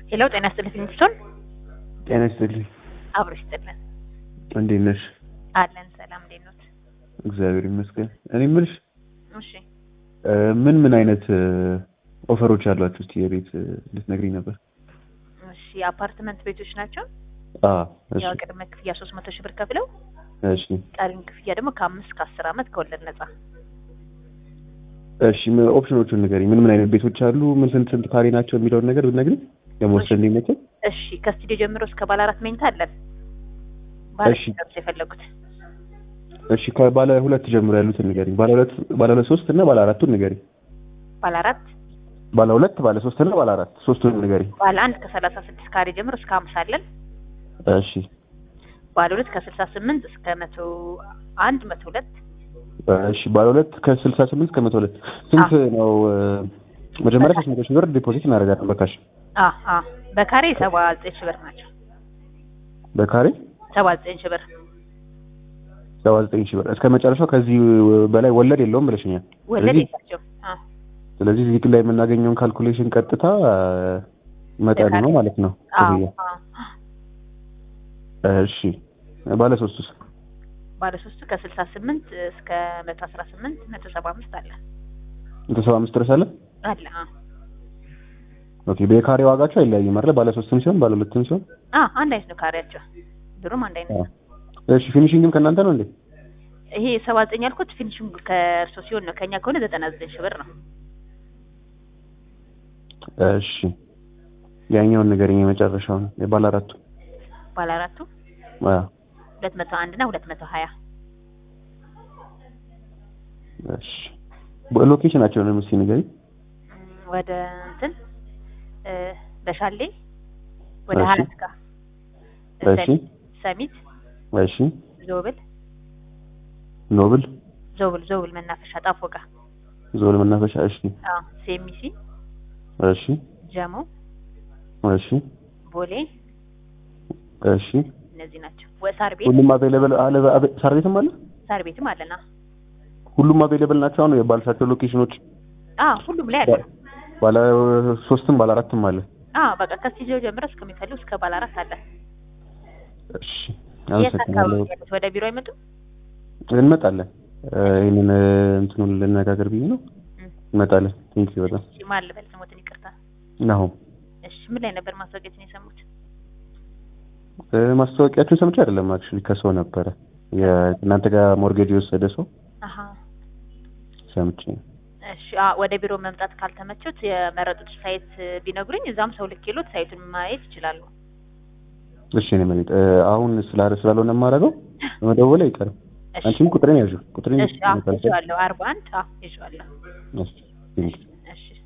ሄሎ ጤና ይስጥልኝ ፊንስቶን ጤና ይስጥልኝ። አብሮ ይስጥልን እንዴት ነሽ? አለን ሰላም እንዴት ኖት? እግዚአብሔር ይመስገን። እኔ የምልሽ እሺ እ ምን ምን አይነት እ ኦፈሮች አሏችሁ? እስቲ የቤት እ ልትነግሪኝ ነበር። እሺ የአፓርትመንት ቤቶች ናቸው። አ እሺ ያው ቅድመ ክፍያ ሶስት መቶ ሺህ ብር ከፍለው እሺ ቀሪን ክፍያ ደግሞ ከአምስት ከአስር ዓመት ከወለድ ነጻ። እሺ ምን ኦፕሽኖቹን ንገሪኝ። ምን ምን አይነት ቤቶች አሉ? ምን ስንት ስንት ካሬ ናቸው የሚለውን ነገር ብትነግሪኝ ለመወሰን እንዲመቸኝ። እሺ ከስቱዲዮ ጀምሮ እስከ ባለ አራት መኝታ አለን። ባለ እሺ። ስንት ነው የፈለጉት? እሺ ከባለ ሁለት ጀምሮ ያሉትን ንገሪኝ። ባለ ሁለት ባለ ሁለት ሶስት እና ባለ አራቱን ንገሪኝ። ባለ አራት ባለ ሁለት ባለ ሶስት እና ባለ አራት ሶስቱንም ንገሪኝ። ባለ አንድ ከሰላሳ ስድስት ካሬ ጀምሮ እስከ ሀምሳ አለን። እሺ ባለ ሁለት ከስልሳ ስምንት እስከ መቶ አንድ መቶ ሁለት እሺ ባለ ሁለት ከስልሳ ስምንት እስከ መቶ ሁለት ስንት ነው? እ መጀመሪያ ሶስት መቶ ሺህ ብር ዲፖዚት እናደርጋለን በካሽ አ አ በካሬ ሰባ ዘጠኝ ሺህ ብር ናቸው። በካሬ ሰባ ዘጠኝ ሺህ ብር ሰባ ዘጠኝ ሺህ ብር እስከ መጨረሻው። ከዚህ በላይ ወለድ የለውም ብለሽኛል። ወለድ ስለዚህ የላቸውም። አ ስለዚህ እዚህ ላይ የምናገኘውን ካልኩሌሽን ቀጥታ እ መጠኑ ነው ማለት ነው። አዎ ክፍያ። አዎ እሺ ባለ ሶስቱስ? ባለ ሶስቱ ከስልሳ ስምንት እስከ መቶ አስራ ስምንት መቶ ሰባ አምስት አለ መቶ ሰባ አምስት ድረስ አለ። አለ አ ኦኬ በካሬ ዋጋቸው አይለያይም አይደል? ባለ ሶስትም ሲሆን ባለ ሁለትም ሲሆን። አ አንድ አይነት ነው ካሬያቸው ብሩም አንድ አይነት ነው። እሺ ፊኒሺንግም ከእናንተ ነው እንዴ? ይሄ ሰባ ዘጠኝ ያልኩት ፊኒሽንግ ከእርሶ ሲሆን ነው። ከኛ ከሆነ ዘጠና ዘጠኝ ሺህ ብር ነው። እሺ ያኛውን ንገረኝ፣ የመጨረሻውን የባለ አራቱ። ባለ አራቱ አዎ ሁለት መቶ አንድ እና ሁለት መቶ ሀያ እሺ ሎኬሽናቸውን እስኪ ንገረኝ። እም፣ ወደ እንትን እ በሻሌ ወደ እሺ። ሀያት ጋር እሺ ሰሚት እሺ ዞብል ኖብል ዞብል ዞብል መናፈሻ ጣፎ ጋር ዞል መናፈሻ። እሺ አዎ ሴሚሲ እሺ ጀሞ እሺ ቦሌ እሺ እነዚህ ናቸው። ወሳር ቤት ሁሉም አቬይለብል አለ። አቬ- ሳር ቤትም አለ። ሳር ቤትም አለና ሁሉም አቬይለብል ናቸው። አሁን የባልሻቸው ሎኬሽኖች አ ሁሉም ላይ አለ። ባለ ሶስትም ባለ አራትም አለ። አ በቃ ከስቱዲዮ ጀምሮ እስከሚፈልጉ እስከ ባለ አራት አለ። እሺ የት አካባቢ አመሰግናለሁ። ያሉት? ወደ ቢሮ አይመጡም? እንመጣለን። እ ይሄንን እ እንትኑን ልነጋገር ብዬ ነው። እም፣ እንመጣለን። ቴንክ ዩ በጣም እሺ ማን ልበል ስሞትን ይቅርታ። ናሆም። እሺ ምን ላይ ነበር ማስታወቂያችን የሰሙት? እ ማስታወቂያችሁን ሰምቼ አይደለም አክቹሊ ከሰው ነበረ የእናንተ ጋር ሞርጌጅ የወሰደ ሰው አሀ ሰምቼ ነው። እሺ አ ወደ ቢሮ መምጣት ካልተመቹት የመረጡት ሳይት ቢነግሩኝ እዛም ሰው ልኬሎት ሳይቱን ማየት ይችላሉ። እሺ እኔ መሬት እ አሁን ስላለ ስላልሆነ የማደርገው በመደወል አይቀርም። እሺ አንቺም ቁጥሬን ያዥው ቁጥሬን እሺ አዎ ይዤዋለሁ። አርባ አንድ አዎ ይዤዋለሁ። እሺ ቴንክ ዩ እሺ